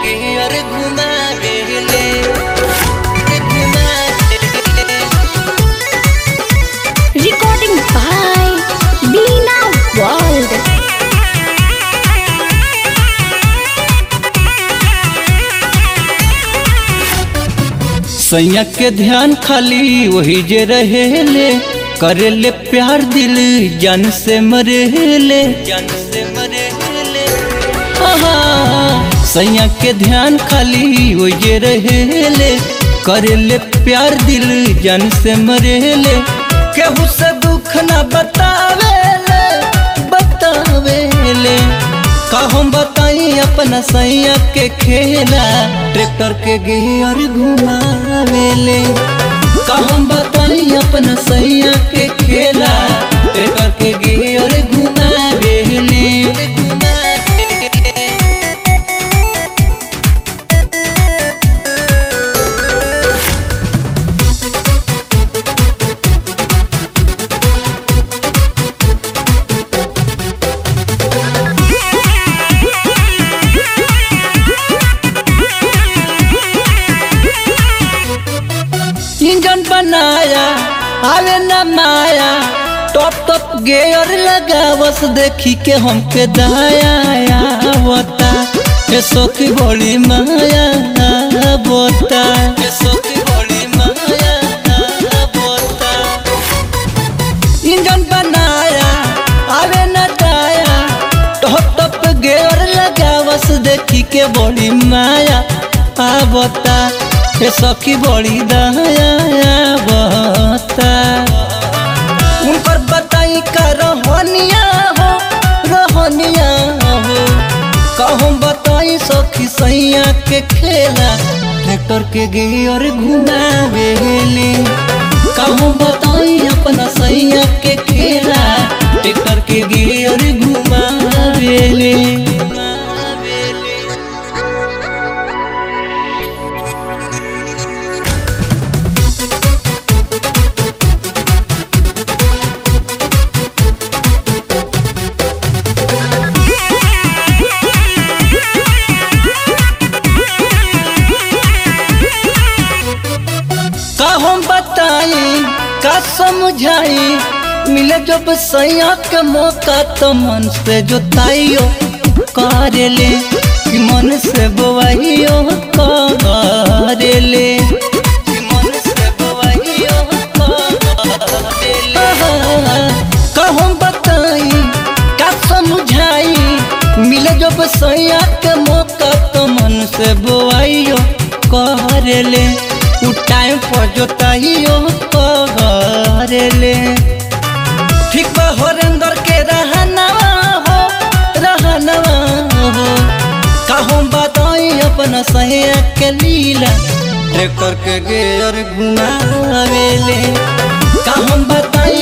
Gear घुमावेले घुमावेले Recording by Beena World. सैया के ध्यान खाली वही जे रहेले करेले प्यार दिल जान से मरेले जान से मरेले सैया के ध्यान खाली वही जे रहेले करेले प्यार दिल जान से मरेले केहू से दुख ना बतावेले बतावेले का हम बताई अपना सैया के खेला ट्रैक्टर के गियर घुमावेले का हम बताई अपना सैया के खेला ट्रैक्टर के गियर घुमावेले इंजन बनाया आवे न माया टॉप टॉप गेयर लगावस देखी के हमके दाया बता ये सखी बड़ी माया बता ये सखी बड़ी माया बता इंजन बनाया आवे न दाया टॉप टॉप गेयर लगावस देखी के बड़ी माया आवता हे सखी बड़ी दया बता उनकर बताई का रहनिया हो रहनिया हो कहूँ बताई सखी सैया के खेला ट्रैक्टर के गियर घुमावेले कहूँ बताई अपना सैया के खेला ट्रैक्टर के गियर घुमावेले का हम बताई का समझाई मिले जब सैया के मौका तो मन से जोताइयो करेले कि मन से बोवाइयो करेले कि मन से बोवाइयो करेले का हम बताई का समझाई मिले जब सैया के मौका तो मन से बोवाइयो करेले उ टाइम पर जोताइयो करेले ठीक बा हरेंद्र के रहनवा हो रहनवा हो कहूँ बताई अपना सैया के लीला ट्रैक्टर के गेयर घुमावेले कहूँ बताई